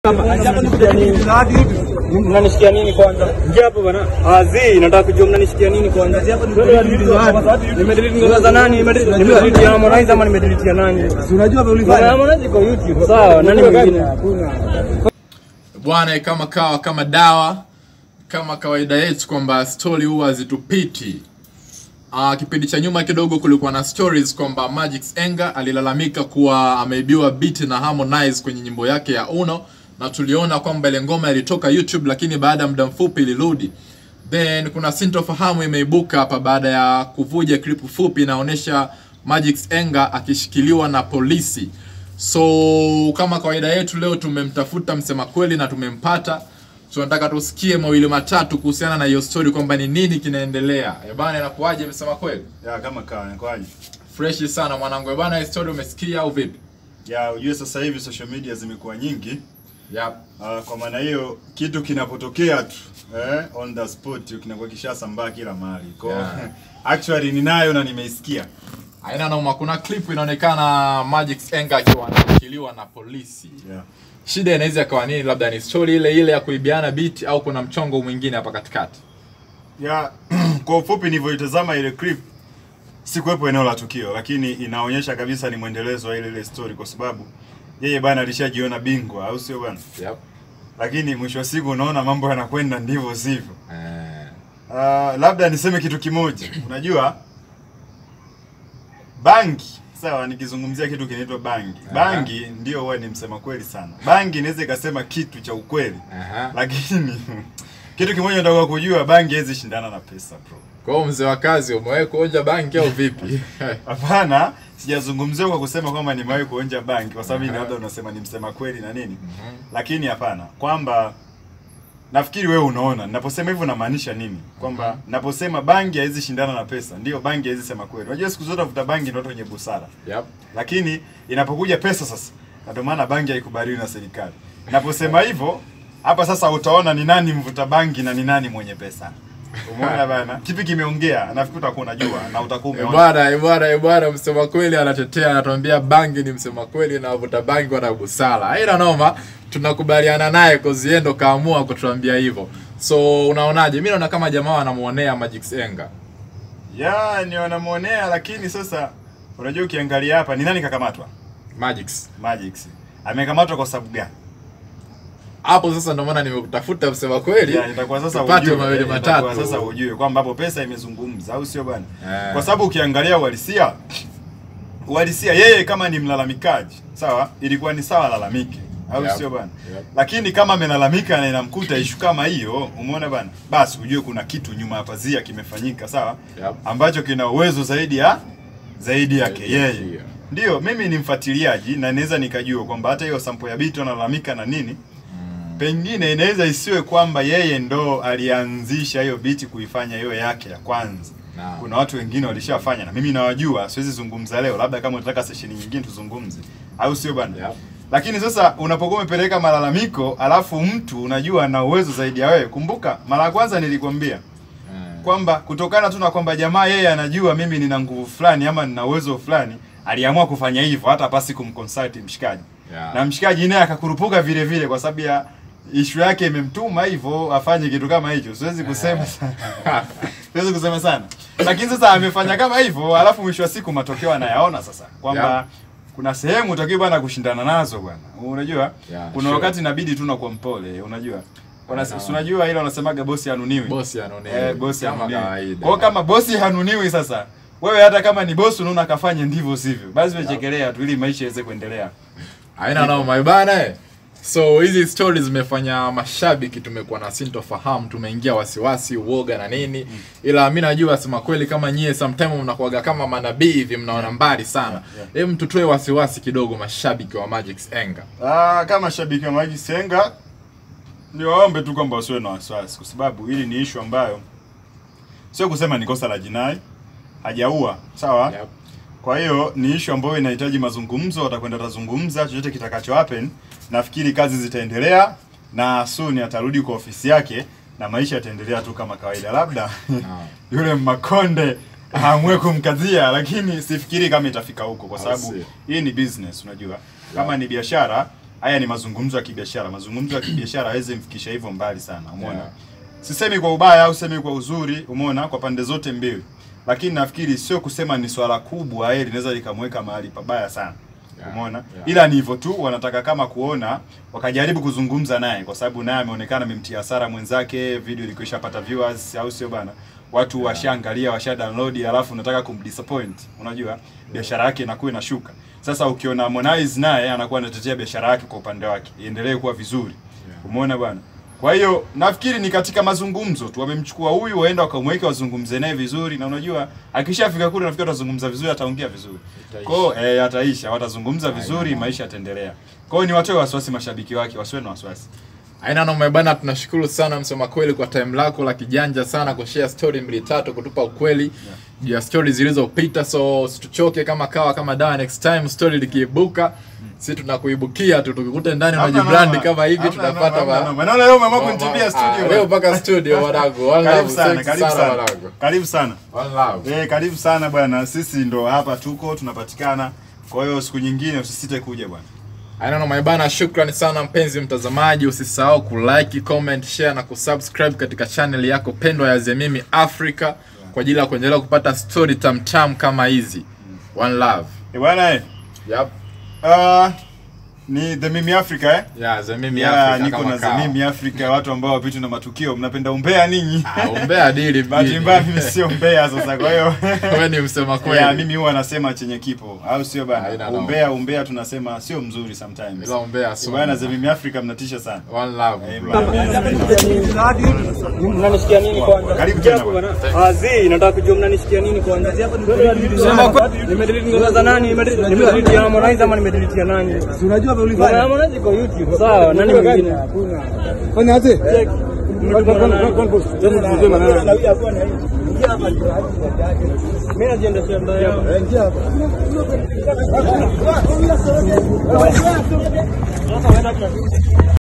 Mnanisikia nini kwanza? Ingia hapo bana. Azi, nataka kujua mnanisikia nini kwanza? Nimedelete ngoma za nani? Nimedelete ya Harmonize ama nimedelete ya nani? Unajua vile Ngoma ya Harmonize iko YouTube. Sawa, nani mwingine? bwana kama kawa kama dawa kama kawaida yetu kwamba stori huwa zitupiti uh, kipindi cha nyuma kidogo kulikuwa na stories kwamba Magix Enga alilalamika kuwa ameibiwa beat na Harmonize kwenye nyimbo yake ya Uno na tuliona kwamba ile ngoma ilitoka YouTube lakini baada ya muda mfupi ilirudi then kuna sintofahamu imeibuka hapa baada ya kuvuja clip fupi inaonyesha Magix Enga akishikiliwa na polisi so kama kawaida yetu leo tumemtafuta msema kweli na tumempata tunataka tusikie mawili matatu kuhusiana na hiyo story kwamba ni nini kinaendelea Eh bana inakuwaje msema kweli ya kama kawa inakuwaje? fresh sana mwanangu Eh bana hii story umesikia au vipi Ya ujue sasa hivi social media zimekuwa nyingi. yep. Uh, kwa maana hiyo kitu kinapotokea tu eh, on the spot kinakuwa kishasambaa kila mahali. Kwa Yeah. actually ninayo na nimeisikia. aina noma kuna clip inaonekana Magix Enga akiwa anashikiliwa na polisi Yeah. shida inaweza ikawa nini labda ni story ile ile ya kuibiana beat au kuna mchongo mwingine hapa katikati Ya kwa ufupi nilivyoitazama ile clip sikuwepo eneo la tukio, lakini inaonyesha kabisa ni mwendelezo wa ile ile story kwa sababu yeye bana alishajiona bingwa au sio bana? yep. Lakini mwisho wa siku unaona mambo yanakwenda ndivyo sivyo. eh, Uh, labda niseme kitu kimoja. Unajua bangi, sawa, nikizungumzia kitu kinaitwa bangi. Bangi ndio huwa ni msema kweli sana. Bangi inaweza ikasema kitu cha ukweli, aha. lakini kitu kimoja nataka kujua, bangi haiwezi shindana na pesa bro. kwa hiyo mzee wa kazi umewahi kuonja banki au vipi Hapana, sijazungumzia kwa kusema kwamba nimewahi kuonja bangi, kwa sababu uh labda unasema ni msema kweli na nini, lakini hapana, kwamba nafikiri wewe unaona ninaposema hivyo namaanisha nini, kwamba naposema bangi haiwezi shindana na pesa, ndio bangi haiwezi sema kweli. Unajua siku zote vuta bangi ndio watu wenye busara, yep. lakini inapokuja pesa sasa, na ndio maana bangi haikubaliwi na serikali. Naposema hivyo hapa sasa utaona ni nani mvuta bangi na ni nani mwenye pesa. Umeona bana, kipi kimeongea? Nafikiri utakuwa unajua na utakuwa Eh, umeona. bwana eh, bwana eh, bwana msema kweli anatetea anatuambia bangi ni msema kweli na wavuta bangi wana busara haina noma tunakubaliana naye kozi yeye ndo kaamua kutuambia hivyo so unaonaje mi naona kama jamaa anamuonea Magix Enga Ya, ni wanamuonea lakini sasa unajua ukiangalia hapa ni nani kakamatwa? Magix Magix. Amekamatwa kwa sababu gani? hapo sasa ndo maana nimekutafuta msema kweli Ya, itakuwa sasa tupate ujue. mawili itakuwa matatu Sasa ujue kwamba hapo pesa imezungumza au sio bwana? Eh. Kwa sababu ukiangalia uhalisia uhalisia yeye kama ni mlalamikaji, sawa? Ilikuwa ni sawa lalamike. Au Yep. sio bwana? Yep. Lakini kama amelalamika na inamkuta ishu kama hiyo, umeona bwana? Basi ujue kuna kitu nyuma ya pazia kimefanyika, sawa? Yep. Ambacho kina uwezo zaidi ya zaidi yake Zaidi ya yeye. hiyo. Ndio, mimi ni mfuatiliaji na naweza nikajua kwamba hata hiyo sampo ya Bito analalamika na nini, pengine inaweza isiwe kwamba yeye ndo alianzisha hiyo biti kuifanya hiyo yake ya kwanza. Naam. Kuna watu wengine walishafanya na mimi nawajua, siwezi zungumza leo, labda kama unataka session nyingine tuzungumze, au sio bwana? Yep. Lakini sasa unapokuwa umepeleka malalamiko, alafu mtu unajua ana uwezo zaidi ya wewe. Kumbuka mara ya kwanza nilikwambia Eh, kwamba kutokana tu na kwamba jamaa yeye anajua mimi nina nguvu fulani ama nina uwezo fulani, aliamua kufanya hivyo hata pasi kumconsult mshikaji Yeah. na mshikaji naye akakurupuka vile vile kwa sababu ya ishu yake imemtuma hivyo afanye kitu kama hicho. Siwezi kusema sana, siwezi kusema sana, lakini sasa amefanya kama hivyo, alafu mwisho wa siku matokeo anayaona sasa kwamba Yeah. kuna sehemu utakiwa bwana kushindana nazo bwana, unajua Yeah, kuna sure. wakati inabidi tu nakuwa mpole, unajua Wana- Sawa. si unajua ile wanasemaga bosi hanuniwi bosi anaonea Eh, bosi kama hanuniwi. kawaida Kwa hiyo kama bosi hanuniwi sasa, wewe hata kama ni bosi unaona akafanya ndivyo sivyo, basi wechekelea tu ili maisha yaweze kuendelea. haina noma bana eh. so hizi stories zimefanya mashabiki tumekuwa na sintofahamu tumeingia wasiwasi uoga na nini ila mi najua sema kweli kama nyie sometime mnakuaga kama manabii hivi mnaona mbali sana yeah. hem tutoe wasiwasi kidogo mashabiki wa Magix Enga Ah, kama shabiki wa Maji Senga niwaombe tu kwamba wasiwe na wasiwasi, kwa sababu hili ni ishu ambayo sio kusema ni kosa la jinai, hajaua sawa. Yep. Kwa hiyo ni ishu ambayo inahitaji mazungumzo, watakwenda tazungumza, chochote kitakacho happen, nafikiri kazi zitaendelea na soon atarudi kwa ofisi yake na maisha yataendelea tu kama kawaida. Labda yule Makonde aamue kumkazia, lakini sifikiri kama itafika huko, kwa Au sababu sio? hii ni business, unajua kama ni biashara haya ni mazungumzo ya kibiashara. Mazungumzo ya kibiashara hawezi mfikisha hivyo mbali sana, umeona? Yeah. Sisemi kwa ubaya au semi kwa uzuri, umeona, kwa pande zote mbili, lakini nafikiri sio kusema ni swala kubwa, yeye linaweza likamweka mahali pabaya sana. Yeah, Umeona? yeah. Ila ni hivyo tu, wanataka kama kuona wakajaribu kuzungumza naye, kwa sababu naye ameonekana amemtia hasara mwenzake, video ilikuwa ishapata viewers, au sio bana? Watu washaangalia, washa download, alafu unataka kumdisappoint. Unajua biashara yake inakuwa inashuka. Sasa ukiona Harmonize naye anakuwa anatetea biashara yake kwa upande wake, iendelee kuwa vizuri. Umeona bwana? Kwa hiyo nafikiri ni katika mazungumzo tu, wamemchukua huyu waenda wakamweka wazungumze naye vizuri, na unajua akishafika kule nafikiri watazungumza vizuri, ataongea vizuri. Kwa hiyo eh, ataisha, watazungumza vizuri, maisha yataendelea. Kwa hiyo ni watoe wasiwasi mashabiki wake, wasiwe na wasiwasi. Aina noma bana, tunashukuru sana msema kweli kwa time lako la kijanja sana kushare story mbili tatu, kutupa ukweli juu ya story zilizopita. So usituchoke kama kawa kama dawa, next time story likiibuka, si tunakuibukia tu, tukikuta ndani Hamna unajibrand noma. kama hivi, Hamna tunapata noma, hamna ba- noma. Naona leo umeamua ba- kunitibia ah, studio. Leo mpaka studio wanangu, one Karibu love, sana, thanks karibu sana sana. wanangu, Karibu sana. one love. Eh, karibu sana bwana. Sisi ndo hapa tuko tunapatikana. Kwa hiyo siku nyingine usisite kuja bwana. Aina noma bana, shukrani sana mpenzi mtazamaji, usisahau kulike, comment, share na kusubscribe katika channel yako pendwa ya Zemimi Africa kwa ajili ya kuendelea kupata story tamtam kama hizi. One love. Eh, bwana eh. Yep. Uh, ni The Mimi Africa eh? Yeah, Zemimi Yeah, Africa niko kama na The kawa. Mimi Africa, watu ambao wapitu na matukio. Mnapenda umbea ninyi? Ah, umbea dili Bahati mjini. mbaya mimi sio mbea sasa, kwa hiyo Wewe ni msema kweli. Yeah, mimi huwa nasema chenye kipo, au sio Haina bana? noma. Umbea umbea tunasema sio mzuri sometimes. Ila umbea so. Bwana The Mimi Africa mnatisha sana. One love. Eh, bro. Mnanisikia nini kwanza? Karibu tena Japo bwana. bwana. Azi, nataka kujua mnanisikia nini kwanza? Sema kwa nimedelete ngoma za nani? Nimedelete nimedelete ya Harmonize ama nimedelete ya nani? Si unajua vile Ngoma ya ulifanya? Harmonize iko YouTube. Sawa, nani mwingine? Fanya aje? Check. Mimi najiendesha mbele hapa. Ingia hapa. Sasa wewe